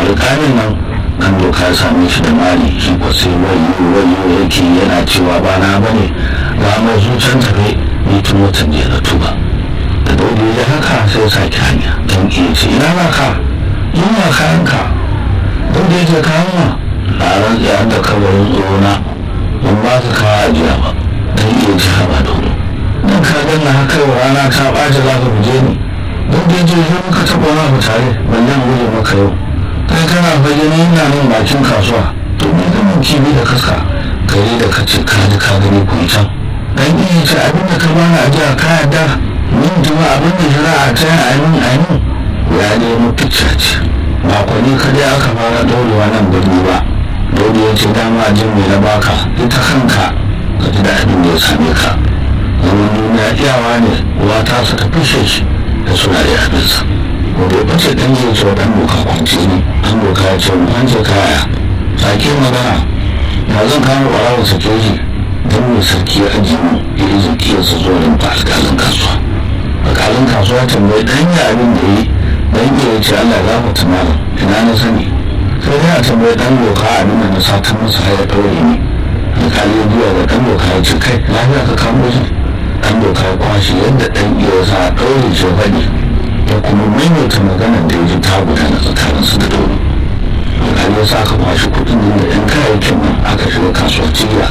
alƙalin nan kan doka ya same shi da mali shi ko sai wayo wayo yake yana cewa ba na bane ga mai zuciyar tafe ni tun watan jiya na tuba da dole ya haka sai ya sake hanya don iya ce ina ba ka yin ma kayanka dole ya ce kayan ma na rantsa da kabarin tsoro ban ba ka kawo ajiya ba don iya ci haɓa dole don ka ganna haka yau rana ta ɓace za ka guje ni don da je zo muka taɓa wani abu tare ban yan guje maka yau kai kana fage ni ina nan bakin kasuwa to me zaman kibi da kaska gari da ka ce ka ji ka gani ku can dan iya ce abin da ka bani ajiya ka yarda min jima abin da shari'a ta yi ainihin ainihin ya nemo picture ce makonni kadai aka fara ɗaurewa nan birni ba dole ya ce dama jin mai na baka ita kanka ka ji da abin da ya same ka zaman duniya iyawa ne uwa ta su ta fishe shi da suna da abinsa ko bai bace dan zai ce dan doka kwanci ne dan doka ya ce an ce kaya sake magana ya zan kama ɓarawar sake shi don mai sarki ya aji mu ya yi zakiyarsa zuwa rinfa alƙalin kasuwa alƙalin kasuwa tambayi dan ya abin da yi dan ya ce allah ya gafarta malam ina na sani sai dai a tambayi dan doka abin da na satan masa har ya ɗaure ni alƙali ya biya da dan doka ya ce kai lafiya ka kamo shi dan doka ya kwashe yadda dan iya sa a ɗaure ce faɗi ya kuma maimaita maganar da ya ji ta gudana tsakaninsu da dole alƙali ya sa aka kwashe kuɗin da yan kayayyakin nan aka shiga kasuwar cigiya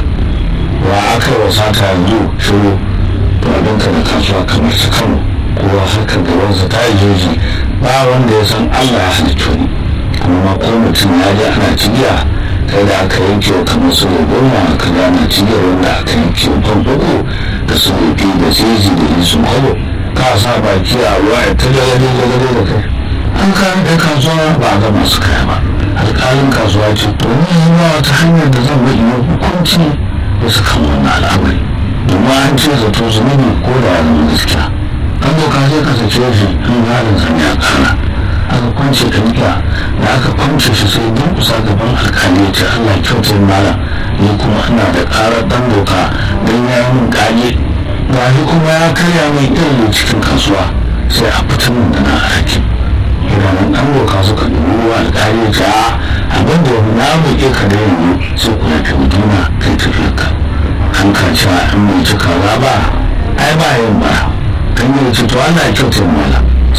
wa aka yi wa sata yanzu shiru to abinka da kasuwa kamar su kano kowa haka gabansa ta yi jeji ba wanda ya san allah ya halittu ni kuma ma ko mutum ya je ana cigiya kai da aka yanke wa kamar su da goma aka gana cigiyar wanda aka yanke wa fanfako da su da da jeji da isun kwalo ka sa baki a ruwa ya ta gagade gagade da kai an kayan ɗaya kasuwa ba a ga masu kaya ba alƙalin kasuwa ce to ni ba wata hanyar da zan bi yi hukunci bisa kan wannan al'amari domin an ce zato zunubi ko da ya zama gaskiya an doka sai ka sace shi in halin zan ya kara aka kwance ɗanƙiya da aka kwance shi sai kusa gaban alkali ya ce allah kyautar malam ni kuma ina da ƙarar ɗan doka don ya yi min ƙage ga shi kuma ya karya mai irin cikin kasuwa sai a fitar min da na hakim idanun ɗan doka suka dubi ruwa alkali ya ce a abin da na buƙe ka da yanzu sai ku yafe juna kai tafiyarka an ka cewa in mai cika ba ai ba yin ba kan yi ce to Allah ya kyautar mala